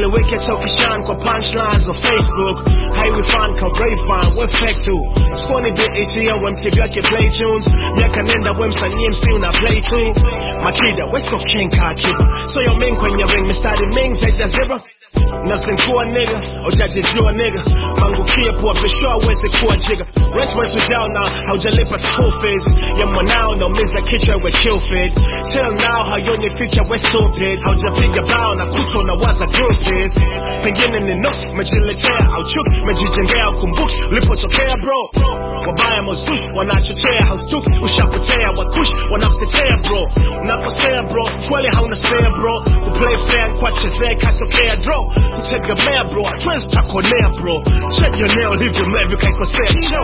haieleweki hata ukishan kwa punchlines za facebook haiwifan ka rayfan we fake tu skoni bet ya we mtv wake play tunes miaka nenda we msanii mc una play tu makida we so king ka kiba so yo ming kwenye ring mistari ming zaidi ya zero nasinkuwa nigga ujajijua nigga mangukia pua bishwa aweze kuwa jiga rent wezi ujao na haujalipa school fees ya mwanao naumiza kichwa we kill feed till now hayonye future we stupid haujapiga bao na kuto na waza groupies pengine ni nusu mejiletea au chuki mejijengea ukumbuki ulipotokea bro wabaya mozushi wanachochea haustuki ushapotea wakushi wanakutetea bro unakosea bro kweli hauna spare bro kuplay fair kwachezea katokea draw kutegemea bro hatuwezi takonea bro chejionea ulivyo mlevi kaikosea cho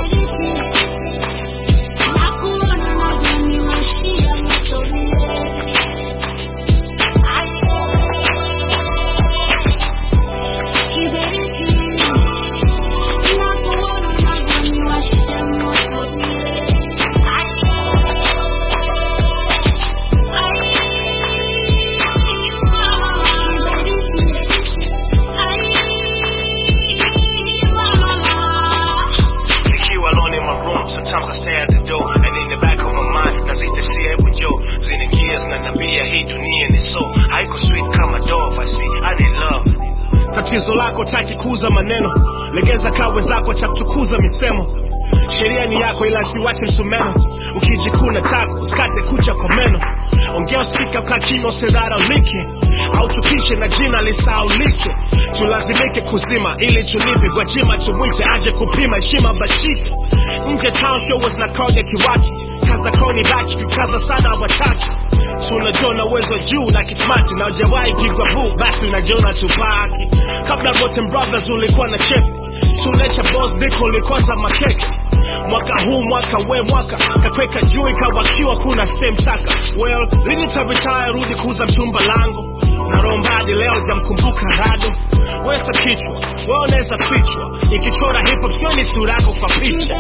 Nikiwa alone in my room, sometimes I stare at the door and in the back of my mind nazitesia hebu njoo zinaingia zinaniambia hii dunia ni so haiko sweet kama dove I see I need love tatizo lako taki kuuza maneno legeza kawe zako cha kutukuza misemo sheria ni yako ila siwache msumeno ukijikuna tako usikate kucha kwa meno ongea usikika ukakima usidharaulike au tukishe na jina lisaulike tulazimike kuzima ili tulipe gwajima tumwite aje kupima heshima bashite nje town show was na crowd ya kiwaki kaza koni baki kukaza sana wataki tunajua na uwezo wa juu na kismati na ujawahi pigwa buu basi unajiona tupaki kabla Rotten Brothers ulikuwa na chep tunecha boss diko ulikwaza makeke mwaka huu mwaka we mwaka kakweka juu ikawakiwa kuna same taka well lini tabitaya rudi kuuza mtumba langu na rombadi leo jamkumbuka rado wesa kichwa we unaweza fichwa ikichora hip hop sioni sura yako kwa picha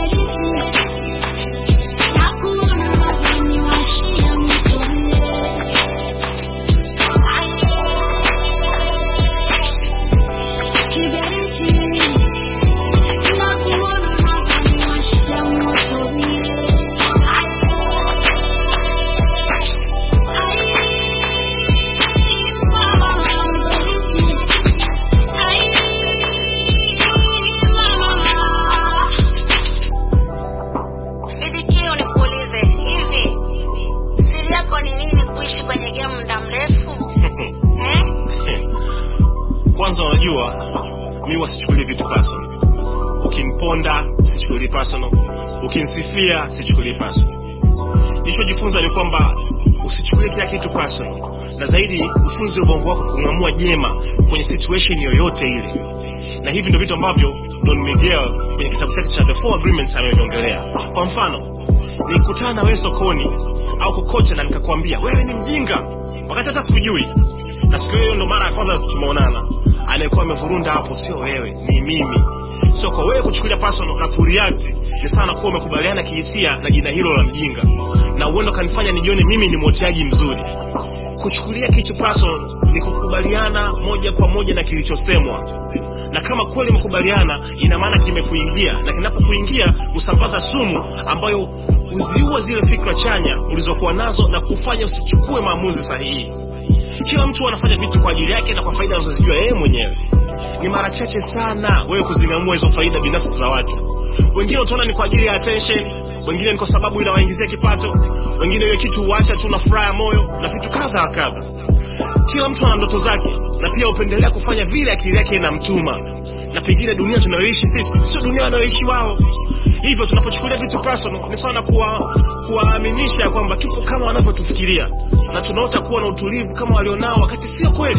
Bidikio nikuulize hivi, siri yako ni nini kuishi kwenye game muda mrefu eh? kwanza unajua mi wasichukulie vitu personal ukimponda sichukulii personal ukinsifia sichukulii personal nilichojifunza ni kwamba usichukulie kila kitu personal na zaidi ufunze ubongo wako kung'amua jema kwenye situation yoyote ile na hivi ndio vitu ambavyo don miguel kwenye kitabu chake cha the four agreements ameviongelea kwa mfano nikutana na wewe sokoni au kokote na nikakwambia wewe ni mjinga wakati hata sikujui na siku hiyo ndo mara ya kwanza tumeonana anayekuwa amevurunda hapo sio wewe ni mimi so kwa wewe kuchukulia personal na kureact ni sana kuwa umekubaliana kihisia na jina hilo la mjinga na uendo kanifanya nijione mimi ni mwoteaji mzuri kuchukulia kitu personal ni kukubaliana moja kwa moja na kilichosemwa na kama kweli umekubaliana ina maana kimekuingia na kinapokuingia usambaza sumu ambayo huziua zile fikra chanya ulizokuwa nazo na kufanya usichukue maamuzi sahihi kila mtu anafanya vitu kwa ajili yake na kwa faida anazozijua yeye mwenyewe ni mara chache sana wewe kuzing'amua hizo faida binafsi za watu wengine utaona ni kwa ajili ya attention wengine ni kwa sababu inawaingizia kipato wengine hiyo kitu huacha tu na furaha ya moyo na vitu kadha wa kadha kila mtu ana ndoto zake na pia hupendelea kufanya vile akili yake inamtuma na pengine dunia tunayoishi sisi sio dunia wanayoishi wao hivyo tunapochukulia vitu personal ni sawa na kuwa kuwaaminisha kwamba tupo kama wanavyotufikiria na tunaota kuwa na utulivu kama walionao wakati sio kweli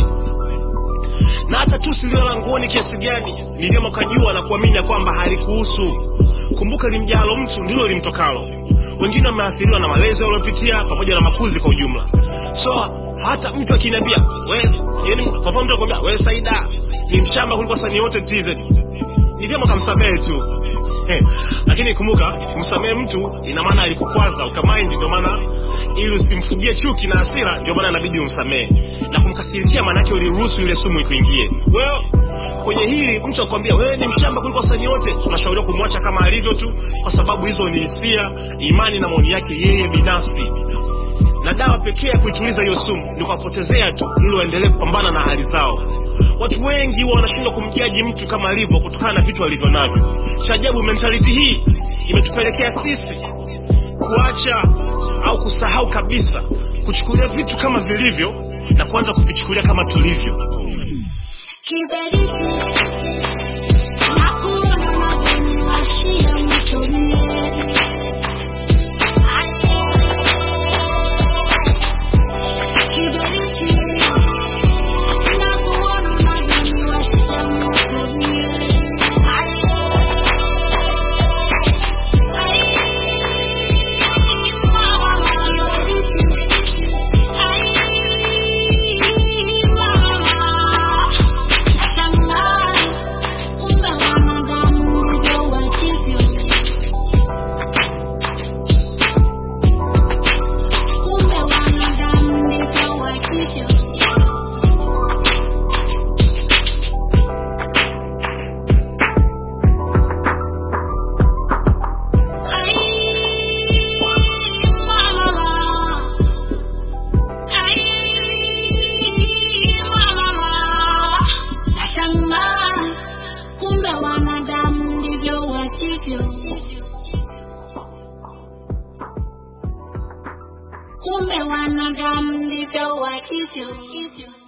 na hata tu silio la nguoni kiasi gani ni vyema ukajua na kuamini ya kwamba halikuhusu kumbuka limjalo mtu ndilo limtokalo wengine wameathiriwa na malezi waliopitia pamoja na makuzi kwa ujumla so hata mtu akiniambia wewe yani kwa mfano mtu akwambia wewe Saida ni mshamba kuliko wasanii wote TZ ni vyema ukamsamehe tu Eh, lakini kumbuka kumsamehe mtu ina maana alikukwaza ukamind ndio maana ili usimfugie chuki na hasira ndio maana inabidi umsamehe na kumkasirikia maanake uliruhusu ile sumu ikuingie well, kwenye hili mtu akwambia wewe ni mshamba kuliko wasanii wote tunashauriwa kumwacha kama alivyo tu kwa sababu hizo ni hisia imani na maoni yake yeye binafsi na dawa pekee ya kuituliza hiyo sumu ni kuwapotezea tu ili waendelee kupambana na hali zao watu wengi huwa wanashindwa kumjaji mtu kama alivyo kutokana na vitu alivyo navyo cha ajabu mentality hii imetupelekea sisi kuacha au kusahau kabisa kuchukulia vitu kama vilivyo na kuanza kuvichukulia kama tulivyo Kiberiti nakuona unaniwashia moto mie. Kiberiti nakuona unaniwashia moto mie. Nashangaa kumbe wanadamu ndivyo walivyo. Kumbe wanadamu ndivyo walivyo.